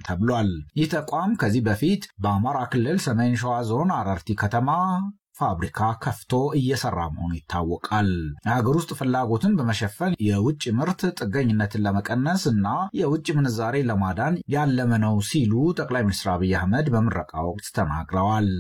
ተብሏል። ይህ ተቋም ከዚህ በፊት በአማራ ክልል ሰሜን ሸዋ ዞን አረርቲ ከተማ ፋብሪካ ከፍቶ እየሰራ መሆኑ ይታወቃል። የሀገር ውስጥ ፍላጎትን በመሸፈን የውጭ ምርት ጥገኝነትን ለመቀነስ እና የውጭ ምንዛሬ ለማዳን ያለመ ነው ሲሉ ጠቅላይ ሚኒስትር አብይ አህመድ በምረቃ ወቅት ተናግረዋል።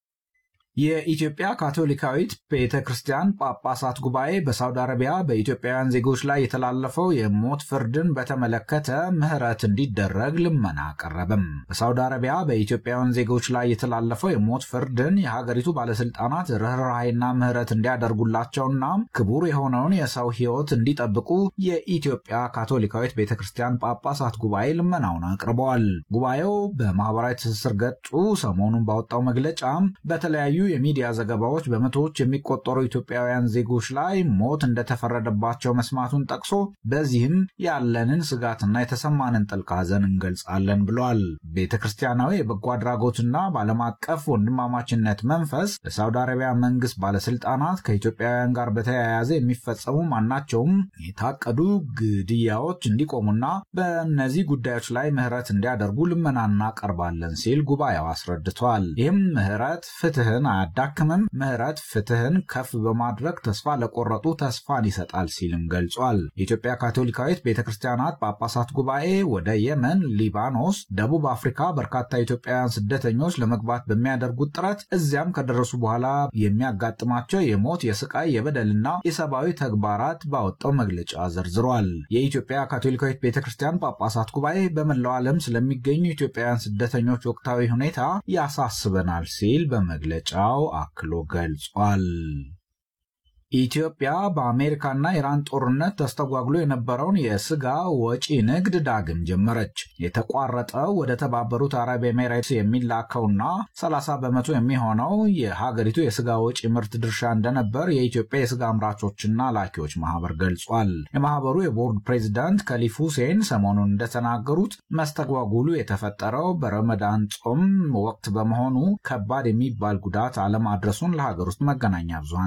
የኢትዮጵያ ካቶሊካዊት ቤተ ክርስቲያን ጳጳሳት ጉባኤ በሳውዲ አረቢያ በኢትዮጵያውያን ዜጎች ላይ የተላለፈው የሞት ፍርድን በተመለከተ ምሕረት እንዲደረግ ልመና አቀረበም። በሳውዲ አረቢያ በኢትዮጵያውያን ዜጎች ላይ የተላለፈው የሞት ፍርድን የሀገሪቱ ባለስልጣናት ርኅራኄና ምሕረት እንዲያደርጉላቸውና ክቡር የሆነውን የሰው ሕይወት እንዲጠብቁ የኢትዮጵያ ካቶሊካዊት ቤተ ክርስቲያን ጳጳሳት ጉባኤ ልመናውን አቅርበዋል። ጉባኤው በማህበራዊ ትስስር ገጹ ሰሞኑን ባወጣው መግለጫ በተለያዩ የሚዲያ ዘገባዎች በመቶዎች የሚቆጠሩ ኢትዮጵያውያን ዜጎች ላይ ሞት እንደተፈረደባቸው መስማቱን ጠቅሶ በዚህም ያለንን ስጋትና የተሰማንን ጥልቅ ሐዘን እንገልጻለን ብሏል። ቤተ ክርስቲያናዊ የበጎ አድራጎትና በዓለም አቀፍ ወንድማማችነት መንፈስ በሳውዲ አረቢያ መንግስት ባለስልጣናት ከኢትዮጵያውያን ጋር በተያያዘ የሚፈጸሙ ማናቸውም የታቀዱ ግድያዎች እንዲቆሙና በእነዚህ ጉዳዮች ላይ ምህረት እንዲያደርጉ ልመና እናቀርባለን ሲል ጉባኤው አስረድቷል። ይህም ምህረት ፍትህን አያዳክምም፣ ምህረት ፍትህን ከፍ በማድረግ ተስፋ ለቆረጡ ተስፋን ይሰጣል ሲልም ገልጿል። የኢትዮጵያ ካቶሊካዊት ቤተ ክርስቲያናት ጳጳሳት ጉባኤ ወደ የመን፣ ሊባኖስ፣ ደቡብ አፍሪካ በርካታ ኢትዮጵያውያን ስደተኞች ለመግባት በሚያደርጉት ጥረት እዚያም ከደረሱ በኋላ የሚያጋጥማቸው የሞት የስቃይ፣ የበደልና የሰብአዊ ተግባራት ባወጣው መግለጫ ዘርዝሯል። የኢትዮጵያ ካቶሊካዊት ቤተ ክርስቲያን ጳጳሳት ጉባኤ በመላው ዓለም ስለሚገኙ ኢትዮጵያውያን ስደተኞች ወቅታዊ ሁኔታ ያሳስበናል ሲል በመግለጫው አክሎ ገልጿል። ኢትዮጵያ በአሜሪካና ኢራን ጦርነት ተስተጓጉሎ የነበረውን የስጋ ወጪ ንግድ ዳግም ጀመረች። የተቋረጠው ወደ ተባበሩት አረብ ኤሜሬትስ የሚላከውና 30 በመቶ የሚሆነው የሀገሪቱ የስጋ ወጪ ምርት ድርሻ እንደነበር የኢትዮጵያ የስጋ አምራቾችና ላኪዎች ማህበር ገልጿል። የማህበሩ የቦርድ ፕሬዚዳንት ከሊፍ ሁሴን ሰሞኑን እንደተናገሩት መስተጓጉሉ የተፈጠረው በረመዳን ጾም ወቅት በመሆኑ ከባድ የሚባል ጉዳት አለማድረሱን ለሀገር ውስጥ መገናኛ ብዙሃን